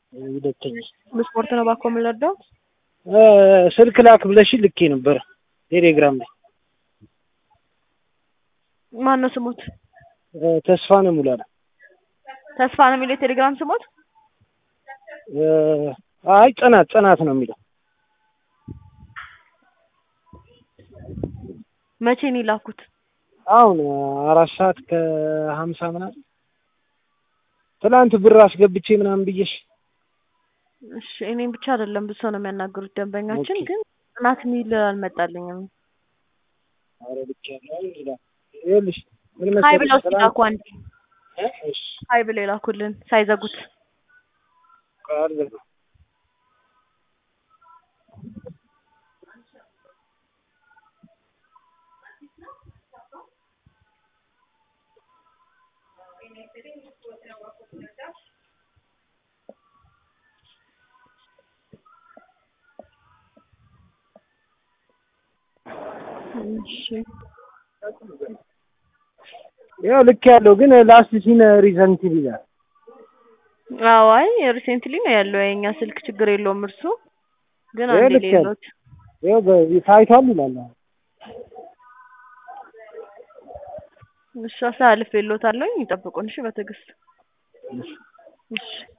ሁለተኛ በስፖርት ነው ባኮ የምንረዳው። ስልክ ላክ ብለሽ ልኬ ነበረ ቴሌግራም ላይ ማን ነው ስሙት? ተስፋ ነው ሙላላ። ተስፋ ነው የሚለው የቴሌግራም ስሙት። አይ ጽናት ጽናት ነው የሚለው። መቼ ነው የላኩት? አሁን አራት ሰዓት ከሀምሳ ምናምን ትናንት ብር አስገብቼ ምናምን ብዬሽ እሺ እኔም ብቻ አይደለም ብዙ ሰው ነው የሚያናገሩት ደንበኛችን፣ ኦኬ። ግን ጽናት የሚል አልመጣልኝም። ኧረ ብቻ ነው ይላል። ይኸውልሽ ምን ሀይ መሰለሽ ብለው ትናንት- ሲላኩ አንዴ እ? እሺ ሀይ ብለው የላኩልን ሳይዘጉት። ቃል እሺ ያው ልክ ያለው ግን ላስት ሲን ሪዘንት ይላል። አዎ አይ ሪሴንትሊ ነው ያለው የኛ ስልክ ችግር የለውም እርሱ ግን ይሄ አንዴ ልክ ያለው። ሌሎች ያው በ- ታይቷል ይላል። አሁን እሺ አስተላልፌልዎታለሁኝ ይጠብቁን እሺ በትዕግስት እሺ